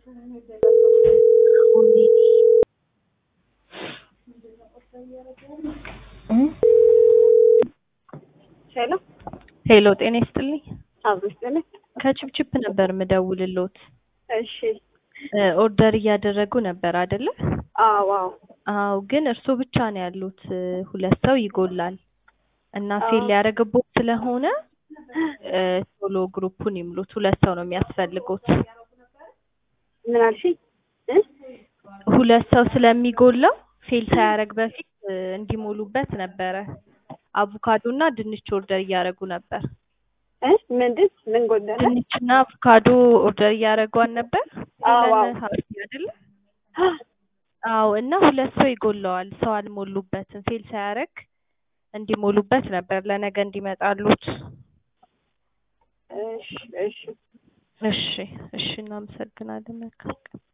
ሄሎ ሄሎ ጤና ይስጥልኝ። አብሮ ይስጥልኝ። ከችፕችፕ ነበር ምደውልሎት። እሺ ኦርደር እያደረጉ ነበር አይደለ? አዎ አዎ አዎ፣ ግን እርሶ ብቻ ነው ያሉት። ሁለት ሰው ይጎላል እና ፌል ሊያደርግቦት ስለሆነ እ ቶሎ ግሩፑን ይምሉት። ሁለት ሰው ነው የሚያስፈልጉት። ምን አልሽኝ? እ ሁለት ሰው ስለሚጎላው ፌል ሳያደርግ በፊት እ እንዲሞሉበት ነበረ። አቮካዶ እና ድንች ኦርደር እያደረጉ ነበር። እ ምንድን ምን ጎደለ? ድንችና አቮካዶ ኦርደር እያደረጓን ነበር። አዎ፣ አዎ። ሁለት ሀብቴ አይደለ? አዎ እና ሁለት ሰው ይጎለዋል። ሰው አልሞሉበትም። ፌል ሳያደርግ እንዲሞሉበት ነበር ለነገ እንዲመጣሉት። እሺ እሺ እሺ እሺ፣ እናመሰግናለን። መልካም ቀን